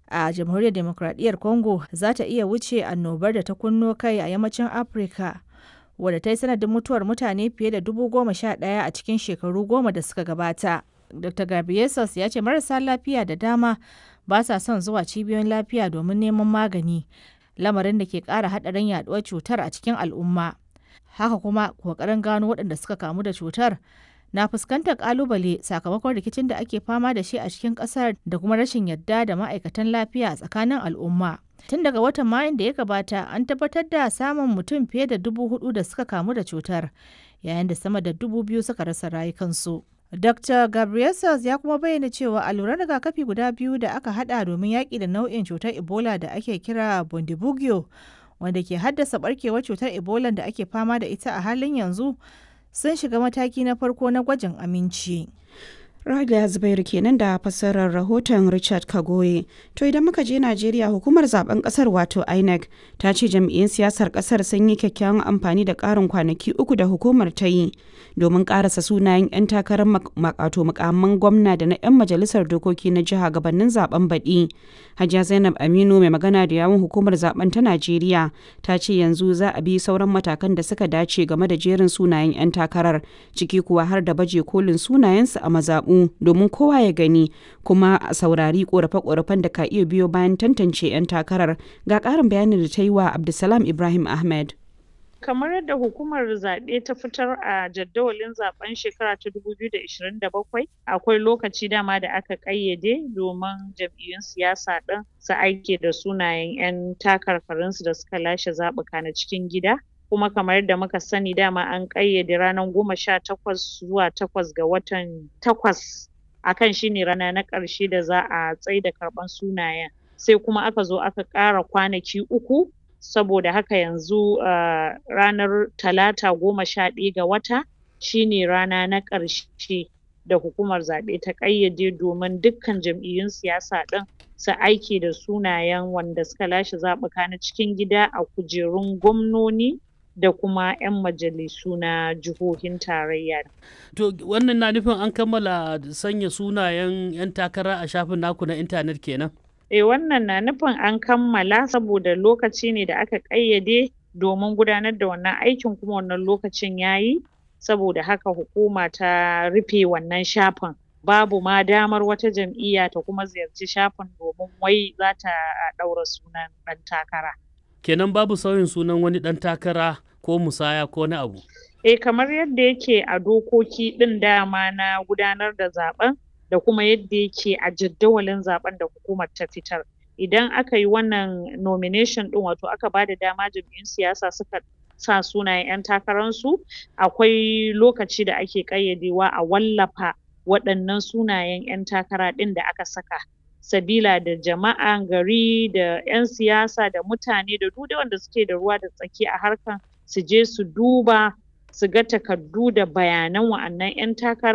a jamhuriyar demokradiyyar congo za ta iya wuce annobar da ta kunno kai a yammacin afirka wadda ta yi sanadin mutuwar mutane fiye da dubu goma sha ɗaya a cikin shekaru goma da suka gabata dr gabriesus ya ce marasa lafiya da dama ba sa son zuwa cibiyoyin lafiya domin neman magani lamarin da ke ƙara haɗarin yaɗuwar cutar a cikin al'umma haka kuma ƙoƙarin gano waɗanda suka kamu da cutar na fuskantar ƙalubale sakamakon rikicin da ake fama da shi a cikin ƙasar da kuma rashin yadda da ma'aikatan lafiya a tsakanin al'umma tun daga watan mayun da ya gabata an tabbatar da samun mutum fiye da dubu hudu da suka kamu da cutar yayin da sama da dubu biyu suka rasa rayukansu Dr. Gabriel ya kuma bayyana cewa alluran rigakafi guda biyu da aka hada domin yaƙi da nau'in cutar Ebola da ake kira Bundibugyo wanda ke haddasa barkewar cutar Ebola da ake fama da ita a halin yanzu sun shiga mataki na farko na gwajin aminci. Rada Zubairu kenan da fassarar rahoton Richard Kagoye. To idan muka je Najeriya hukumar zaben kasar wato INEC ta ce jam'iyyun siyasar kasar sun yi kyakkyawan amfani da ƙarin kwanaki uku da hukumar ta yi domin ƙarasa sunayen 'yan takarar makato mukamman gwamna da na 'yan majalisar dokoki na jiha gabanin zaben baɗi. Hajiya Zainab Aminu mai magana da yawun hukumar zaben ta Najeriya ta ce yanzu za a bi sauran matakan da suka dace game da jerin sunayen 'yan takarar ciki kuwa har da baje kolin sunayensu a mazaɓu domin kowa ya gani kuma a saurari korafe-korafen da ka iya biyo bayan tantance 'yan takarar ga ƙarin bayanin da ta yi wa Abdulsalam Ibrahim Ahmed. kamar yadda hukumar zaɓe ta fitar a jadawalin zaben shekara ta 2027 akwai lokaci dama da aka ƙayyade domin jam'iyyun siyasa ɗin su aike da sunayen 'yan takarkarinsu da suka lashe zaɓuka na cikin gida kuma kamar yadda muka sani dama an ƙayyade ranar goma sha takwas zuwa takwas ga watan takwas akan shine rana na ƙarshe da za a tsaida karɓan sunayen sai kuma aka zo aka ƙara kwanaki uku saboda haka yanzu uh, ranar talata goma sha ɗaya ga wata shine rana na ƙarshe da hukumar zaɓe ta ƙayyade domin dukkan jam'iyyun siyasa ɗin su aiki da sunayen wanda suka lashe zaɓuka na cikin gida a kujerun gwamnoni da kuma 'yan majalisu na jihohin tarayya. To wannan na nufin an kammala sanya sunayen 'yan takara a shafin naku na intanet kenan? Eh wannan na nufin an kammala saboda lokaci ne da aka ƙayyade domin gudanar da wannan aikin kuma wannan lokacin yayi saboda haka hukuma ta rufe wannan shafin babu ma damar wata jam'iyya ta kuma ziyarci shafin domin wai za ta ɗaura sunan ɗan takara. Kenan babu sauyin sunan wani ɗan takara ko musaya ko na abu? Eh kamar yadda yake a dokoki ɗin dama na gudanar da zaɓen da kuma yadda yake a jadawalin zaben da hukumar ta fitar idan aka yi wannan nomination din wato aka bada dama jam'iyyun siyasa suka sa sunayen 'yan takararsu akwai lokaci da ake ƙayyadewa a wallafa waɗannan sunayen 'yan takara ɗin da aka saka sabila da jama'an gari da 'yan siyasa da mutane da duk wanda suke da ruwa da tsaki a harkan su je su duba su ga takardu da bayanan wa'annan 'yan takara